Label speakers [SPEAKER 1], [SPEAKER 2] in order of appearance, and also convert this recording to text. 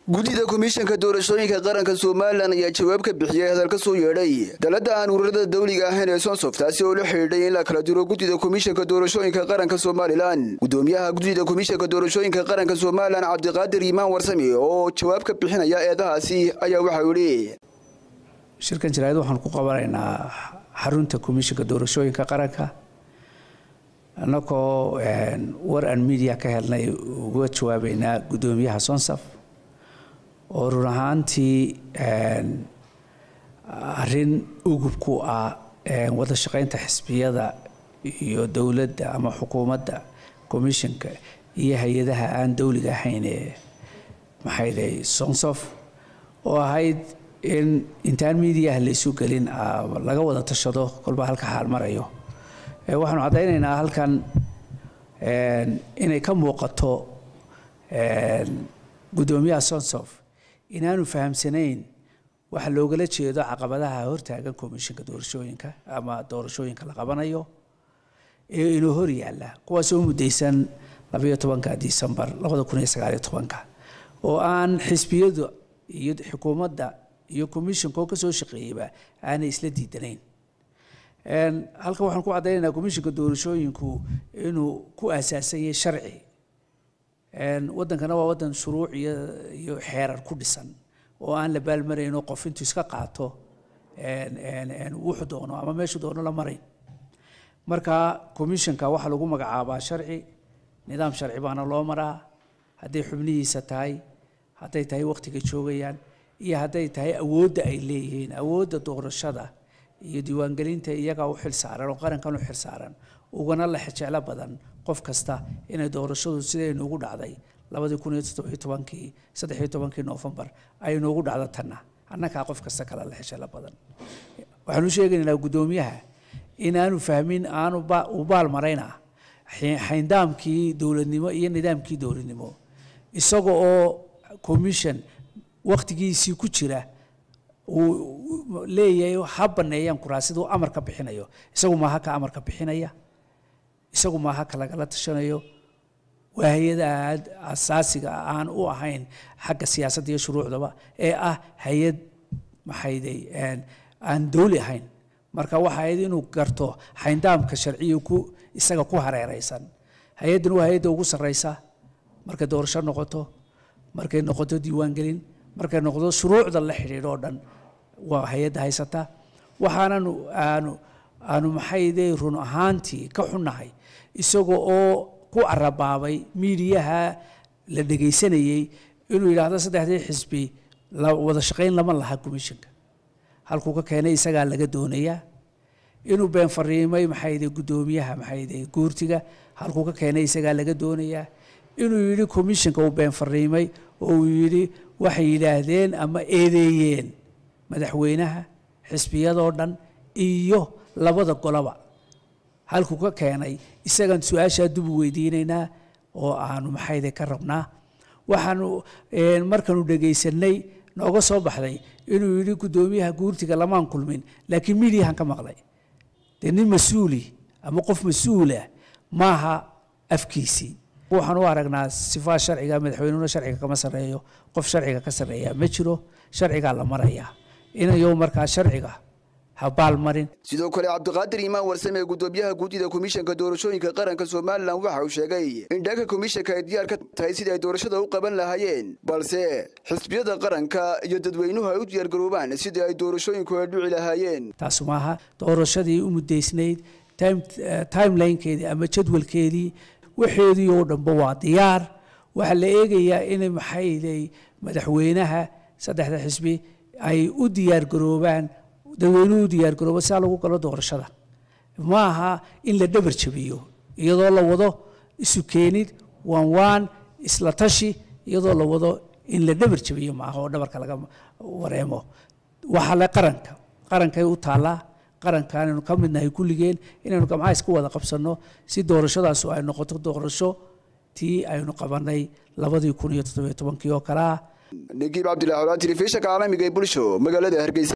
[SPEAKER 1] guddida komishanka doorashooyinka qaranka somalilan ayaa jawaab ka bixiyey hadal ka soo yeedhay dalada aan ururada dawliga ahayn ee sonsof taasi oo la xidhiidhay in la kala diro guddida komishanka doorashooyinka qaranka somalilan gudoomiyaha guddida komishanka doorashooyinka qaranka somalilan cabdiqaadir iimaan warsame oo jawaab ka bixinaya eedahaasi ayaa waxau yidhi
[SPEAKER 2] shirkan jaraa'id waxaan ku qabanaynaa xarunta komishanka doorashooyinka qaranka annagoo war aan media ka helnay uga jawaabeynaa guddoomiyaha sonsaf oo run ahaantii arrin ugub ku ah wada shaqaynta xisbiyada iyo dowladda ama xukuumadda commissionka iyo hay-adaha aan dowliga ahayn ee maxay dhahay sonsof oo ahayd in intaan mediaha la isu gelin laga wada tashado kolba halka xaal marayo waxaanu caddaynaynaa halkan inay ka muuqato guddoomiyaha sonsof inaanu fahamsanayn waxa loogala jeedo caqabadaha hortaagan komishinka doorashooyinka ama doorashooyinka la qabanayo ee inuu hor yaalla kuwaasoo mudaysan labayo tobanka disembar labada kun iyo sagaaliyo tobanka oo aan xisbiyadu iyo xukuumadda iyo commishonkoo kasoo shaqeeyeyba aanay isla diidanayn halkan waxaan ku caddaynaynaa commishinka doorashooyinku inuu ku aasaasan yahay sharci waddankana waa waddan shuruuc iyo iyo xeerar ku dhisan oo aan la baalmarayno qof intuu iska qaato wuxuu doono ama meeshuu doono la marayn marka commissionka waxaa lagu magacaabaa sharci nidaam sharci baana loo maraa hadday xubnihiisa tahay hadday tahay wakhtiga joogayaan iyo hadday tahay awoodda ay leeyihiin awoodda doorashada iyo diiwaangelinta iyagaa u xil saaran oo qarankan u xil saaran ugana la jeclo badan qof kasta inay doorashadu sidaynu ugu dhacday labadii kun iyo toddobiyo tobankii saddexiyo tobankii noofembar ay noogu dhacdo tanna annagaa qof kasta kale la jeclo badan waxaanu sheegaynaynaa guddoomiyaha inaanu fahmin aanu u baal marayna xayndaamkii dowladnimo iyo nidaamkii dowladnimo isaga oo commission wakhtigiisii ku jira uu leeyahay ha baneeyaan kuraasiduu amarka bixinayo isagu maaha ka amarka bixinaya isagu maaha ka lagala tashanayo waa hay-ada asaasiga aan u ahayn xagga siyaasadda iyo shuruucdaba ee ah hay-ad maxayday aan dowli ahayn marka waxa ahayd inuu garto xayndaamka sharciya ku isaga ku hareereysan hay-addan waa hay-adda ugu sarreysa markay doorasho noqoto markay noqoto diiwaangelin markay noqdo shuruucda la xidhiidho oo dhan waa hay-adda haysata waxaanan aanu aanu maxayday run ahaantii ka xunnahay isaga oo ku arabaabay miidiyaha la dhegaysanayey inuu yidhaahdo saddexdii xisbi wada shaqayn lama laha commissionka halkuu ka keenay isagaa laga doonayaa inuu been fariimay maxayday guddoomiyaha maxayday guurtiga halkuu ka keenay isagaa laga doonayaa inuu yidhi commissionka uu been fariimay oo uu yidhi waxay yidhaahdeen ama eedeeyeen madaxweynaha xisbiyadoo dhan iyo labada goloba halkuu ka keenay isagaan su-aashaa dub u weydiinaynaa oo aanu maxayde ka rabnaa waxaanu markaanu dhegaysanay nooga soo baxday inuu yidhi guddoomiyaha guurtiga lamaan kulmin laakiin midiyahan ka maqlay dee nin mas-uuli ama qof mas-uulah maaha afkiisii waxaan u aragnaa sifaa sharciga madaxweynuhuna sharciga kama sarreeyo qof sharciga ka sarreeya ma jiro sharcigaa la marayaa inayo markaa sharciga
[SPEAKER 1] sidoo kale cabdiqaadir iimaan warsame ee guddoomiyaha guddida komishanka doorashooyinka qaranka somalilan waxa uu sheegay in dhanka komishanka ay diyaar ka tahay sidii ay doorashada u qaban lahaayeen balse xisbiyada qaranka iyo dadweynuhu ay u diyaargaroobaan sidii ay doorashooyinku ay dhici lahaayeen
[SPEAKER 2] taas maaha doorashadii u mudaysnayd timelinekeedii ama jadwalkeedii waxeedii oo dhanba waa diyaar waxaa la eegayaa in maxayday madaxweynaha saddexda xisbi ay u diyaargaroobaan dadweynuhu diyaargaroobo saa lagu galo doorashada ma aha in la dhabar jabiyo iyadoo la wado isu keenid waan waan isla tashi iyadoo la wado in la dhabar jabiyo maaha oo dhabarka laga wareemo waxaa le qaranka qarankay u taallaa qaranka inaynu ka midnahay kulligeen inaynu gamcaha isku wada qabsanno si doorashadaasu ay noqoto doorasho tii aynu qabanay labadii kun iyo toddobiyo tobankii oo kale ah
[SPEAKER 1] nagiib cabdillahi olaa telefishanka caalamiga ee bulsho magaalada hargeysa